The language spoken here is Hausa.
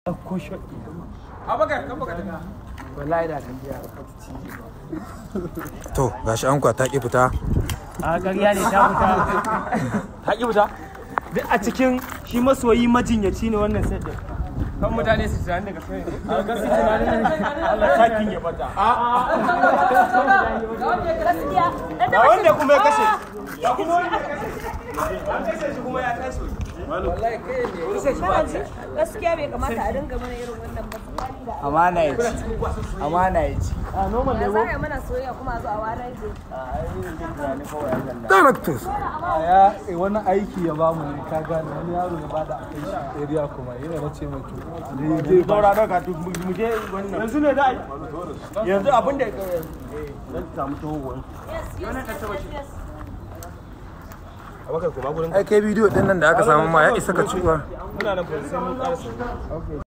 ko shot abaka kan baka tafi wallahi da kan biya to gashi an kwa ta ki fita a ƙarya ne ta fita ta ki fita duk a cikin shi masoyi majinyaci ne wannan set din kan mutane su tunani daga sai a ga su tunanin Allah sakin ya bata ga wanda kuma ya kashe gaskiya bai kamata a dinga mana irin wannan ba tsakani da amana ya ci amana ya ci a normal ne Allah ko za a yi mana soyayya kuma a zo a ware ke directors ya eh, wani aiki ya bamu ne ka gane wani yaro ya bada a kai shi area kuma yana na ce mai to ne zai ba daura daga to mu je wannan yanzu ne da yanzu abin da zan samu tawo ai kai bidiyo din nan da aka samu ma ya isa ka ciwa muna nan fa sai mun karasa